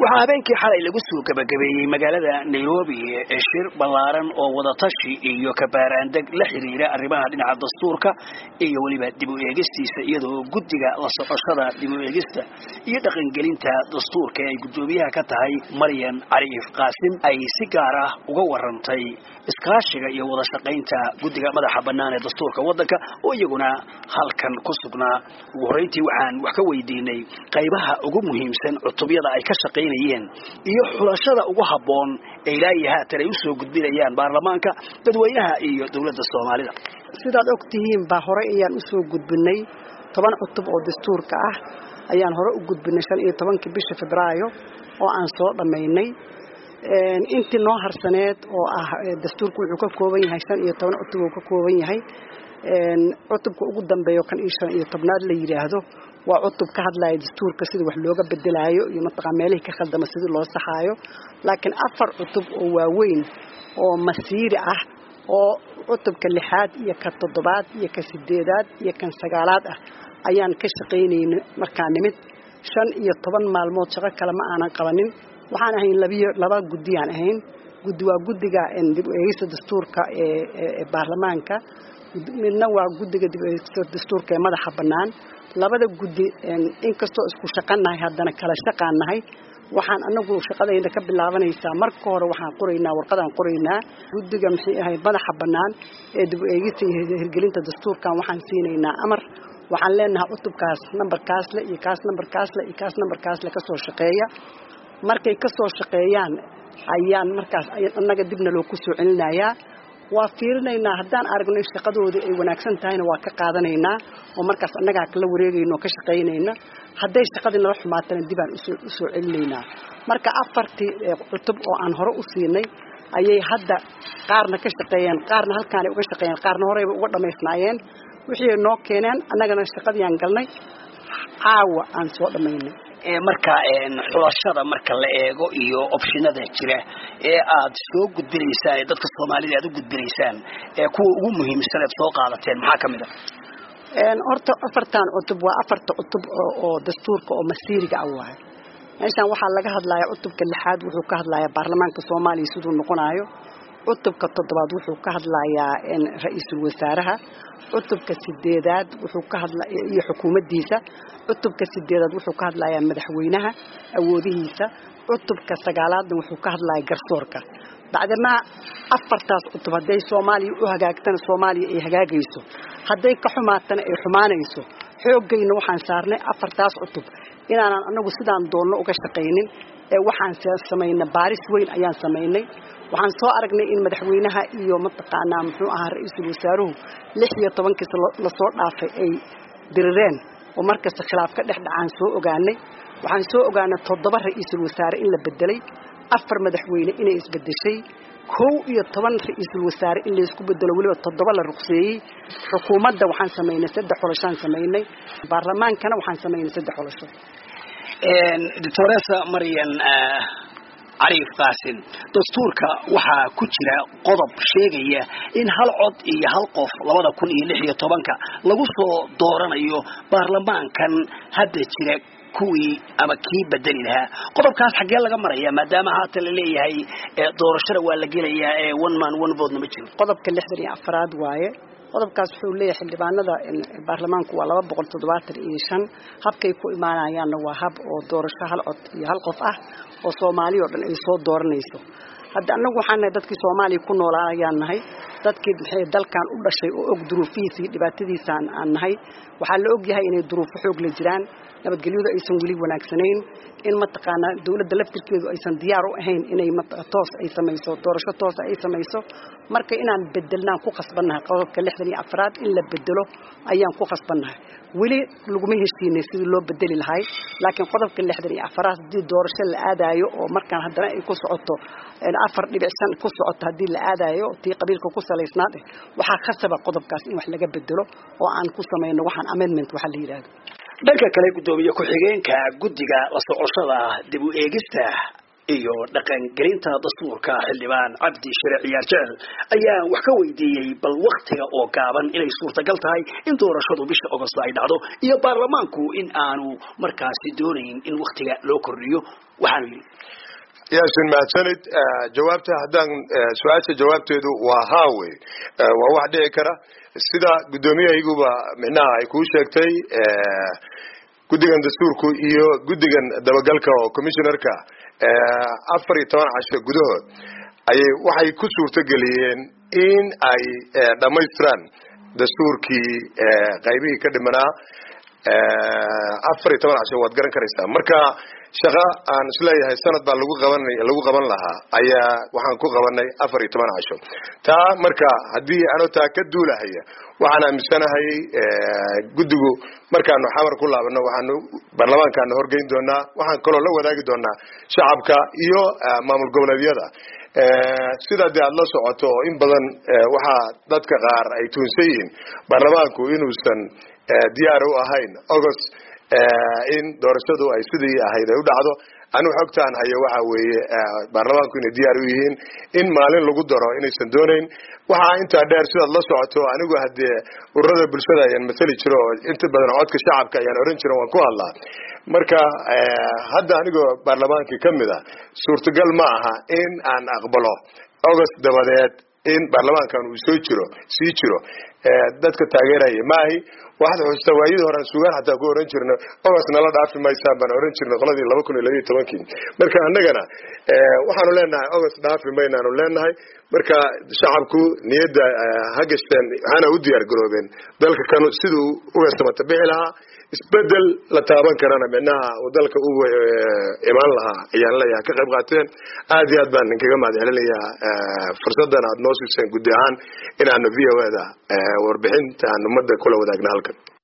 waxaa habeenkii xalay lagu soo gabagabeeyey magaalada nairobi ee shir ballaaran oo wadatashi iyo kabaaraandeg la xiriira arrimaha dhinaca dastuurka iyo weliba dib u eegistiisa iyadoo guddiga la socoshada dib u eegista iyo dhaqangelinta dastuurka ee ay guddoomiyaha ka tahay maryan cariif qaasim ay si gaar ah uga warantay iskaashiga iyo wada shaqaynta guddiga madaxa bannaan ee dastuurka waddanka oo iyaguna halkan ku sugnaa ugu horreyntii waxaan wax ka weydiinay qaybaha ugu muhiimsan cutubyada ay ka shaqaynayeen iyo xulashada ugu habboon ee ilaa iyo haatan ay usoo gudbinayaan baarlamaanka dadweynaha iyo dowladda soomaalida sidaad og tihiin baa horey ayaan usoo gudbinay toban cutub oo dastuurka ah ayaan hore u gudbinay shan iyo tobankii bisha febraayo oo aan soo dhammaynay intii noo harsaneed oo ah dastuurku wuxuu ka kooban yahay shan iyo toban cutub uu ka kooban yahay cutubka ugu dambeeyo kan iyo shan iyo tobnaad la yidhaahdo waa cutub ka hadlaya dastuurka sida wax looga bedelaayo iyo mataqaa meelihii ka khaldama sidii loo saxaayo laakiin afar cutub oo waaweyn oo masiiri ah oo cutubka lixaad iyo ka toddobaad iyo ka sideedaad iyo kan sagaalaad ah ayaan ka shaqaynayna markaa nimid shan iyo toban maalmood shaqo kale ma aanan qabanin waxaan ahayn labiyo laba guddiyaan ahayn guddi waa guddiga dib u eegista dastuurka ee baarlamaanka midna waa guddiga dib u eegista dastuurka ee madaxa bannaan labada guddi inkastoo isku shaqanahay haddana kala shaqaan nahay waxaan anagu shaqadayna ka bilaabanaysaa marka hore waxaan qoraynaa warqadaan qoraynaa guddiga maxay ahayd madaxa bannaan ee dib u eegista iyo hirgelinta dastuurkan waxaan siinaynaa amar waxaan leenahay cutubkaas nambarkaasle iyo kaas nambarkaasle iyo kaas nambarkaasle kasoo shaqeeya markay kasoo shaqeeyaan ayaan markaas annaga dibna loo ku soo celinayaa waa fiirinaynaa haddaan aragno in shaqadoodii ay wanaagsan tahayna waa ka qaadanaynaa oo markaas annagaa kala wareegayna oo ka shaqaynayna hadday shaqadii nala xumaatana dibaan usoo celinaynaa marka afartii cutub oo aan hore u siinay ayay hadda qaarna ka shaqeeyeen qaarna halkaanay uga shaqeeyeen qaarna horeyba uga dhammaysnaayeen wixii ay noo keeneen annagana shaqadiiaan galnay caawa aan soo dhammaynay marka xulashada marka la eego iyo opshinada jira ee aad soo gudbinaysaan ee dadka soomaalida aad u gudbinaysaan ee kuwa ugu muhiimsan eed soo qaadateen maxaa kamid a horta afartan cutub waa afarta cutub oo dastuurka oo masiiriga ah waayo meeshaan waxaa laga hadlayaa cutubka lixaad wuxuu ka hadlayaa baarlamaanka soomaaliya siduu noqonayo cutubka toddobaad wuxuu ka hadlayaa ra-iisul wasaaraha cutubka sideedaad wuxuu ka hadla iyo xukuumaddiisa cutubka sideedaad wuxuu ka hadlayaa madaxweynaha awoodihiisa cutubka sagaalaadna wuxuu ka hadlayaa garsoorka bacdamaa afartaas cutub hadday soomaaliya u hagaagtana soomaaliya ay hagaagayso hadday ka xumaatana ay xumaanayso xooggayna waxaan saarnay afartaas cutub inaanan anagu sidaan doonno uga shaqaynin ee waxaan samaynay baaris weyn ayaan samaynay waxaan soo aragnay in madaxweynaha iyo mataqaanaa muxuu ahaa ra-iisul wasaaruhu lix iyo tobankiis lasoo dhaafay ay dirireen oo markasta khilaaf ka dhex dhacaan soo ogaanay waxaan soo ogaanay toddoba ra-iisul wasaare in la bedelay afar madaxweyne inay isbedeshay kow iyo toban ra-iisul wasaare in laysku bedelo weliba toddoba la ruqseeyey xukuumadda waxaan samaynay saddex xoloshaan samaynay baarlamaankana waxaan samaynay saddex xolosho doctoresa maryan cariif qaasin dastuurka waxaa ku jira qodob sheegaya in hal cod iyo hal qof labada kun iyo lix iyo tobanka lagu soo dooranayo baarlamaankan hadda jira kuwii ama kii bedeli lahaa qodobkaas xaggee laga maraya maadaama haatan la leeyahay doorashada waa la gelayaa ee one man one vote ma jiro qodobka lixdan iyo afaraad waaye qodobkaas wuxuu leeyahay xildhibaanada baarlamaanku waa laba boqol toddobaatan iyo shan habkay ku imaanayaanna waa hab oo doorasho hal cod iyo hal qof ah oo soomaaliya oo dhan ay soo dooranayso hadda annagu waxaan nahay dadkii soomaaliya ku noolaa ayaan nahay dadkii maxay dalkan u dhashay oo og duruufihiisa iyo dhibaatadiisa aan nahay waxaa la og yahay inay duruufo xoog la jiraan nabadgelyadu aysan weli wanaagsanayn in mataqaanaa dawladda laftirkeedu aysan diyaar u ahayn inay toos ay samayso doorasho toosa ay samayso marka inaan bedelnaan ku khasbannahay qodobka lixdan iyo afraad in la bedelo ayaan ku khasbannahay weli laguma heshiinay sidii loo bedeli lahay laakiin qodobka lixdan iyo afaraad haddii doorasho la aadaayo oo markaan haddana ay ku socoto afar dhibic shan ku socoto haddii la aadaayo tii qabiilka ku salaysnaad eh waxaa khasaba qodobkaas in wax laga bedelo oo aan ku samayno waxaan amendment waxaa la yidhaahdo dhanka kale guddoomiye ku-xigeenka guddiga la socoshada dib u eegista iyo dhaqangelinta dastuurka xildhibaan cabdi shire ciyaar jecel ayaa wax ka weydiiyey bal waktiga oo gaaban inay suurtagal tahay in doorashadu bisha ogosto ay dhacdo iyo baarlamaanku in aanu markaasi doonayn in waktiga loo kordhiyo waxaanu yidhi yaasin mahadsanid jawaabta haddaan su-aasha jawaabteedu waa haa wey waa wax dhici kara sida guddoomiyahayguba micnaha ay kuu sheegtay guddigan dastuurku iyo guddigan dabagalka oo commissionerka afar iyo toban casho gudahood ayay waxay ku suurtogeliyeen in ay dhammaystiraan dastuurkii qaybihii ka dhimanaa afar iyo toban casho waad garan karaysaa marka shaqa aan isleeyahay sanad baa lagu qaban lagu qaban lahaa ayaa waxaan ku qabanay afar iyo toban casho taa marka haddii anoo taa ka duulahaya waxaan aaminsanahay guddigu markaanu xamar ku laabano waxaanu baarlamaankaanu horgeyn doonaa waxaan kaloo la wadaagi doonaa shacabka iyo maamul goboleedyada sidaa dee aada la socoto oo in badan waxaa dadka qaar ay tuunsan yihiin baarlamaanku inuusan diyaar u ahayn august in doorashadu ay sidii ahayd ay u dhacdo anigu xogtaan hayo waxa weeye baarlamaanku inay diyaar u yihiin in maalin lagu daro inaysan doonayn waxaa intaa dheer sidaad la socoto anigu haddee ururada bulshada ayaan masali jiro oo inta badan codka shacabka ayaan oran jiro waan ku hadlaa marka hadda anigoo baarlamaankii ka mid a suurtagal ma aha in aan aqbalo august dabadeed in baarlamaankan uu soo jiro sii jiro dadka taageeraya maahi waxaad xusuustaa waayadii horean sugaan xataa ku oran jirna august nala dhaafi maysaan baan oran jirnay qoladii laba kun iyo labiiyo tobankii marka annagana waxaanu leenahay august dhaafi maynaanu leenahay marka shacabku niyadda ha gashteen waxaana u diyaar garoobeen dalka kanu siduu uga samata bixi lahaa isbedel la taaban karana micnaha uu dalka u imaan lahaa ayaan leeyahay ka qayb qaateen aad iyo aad baan ninkaga mahad celinayaa fursaddan aad noo siiseen guddi ahaan inaanu v o da warbixinta aan ummadda kula wadaagna halkan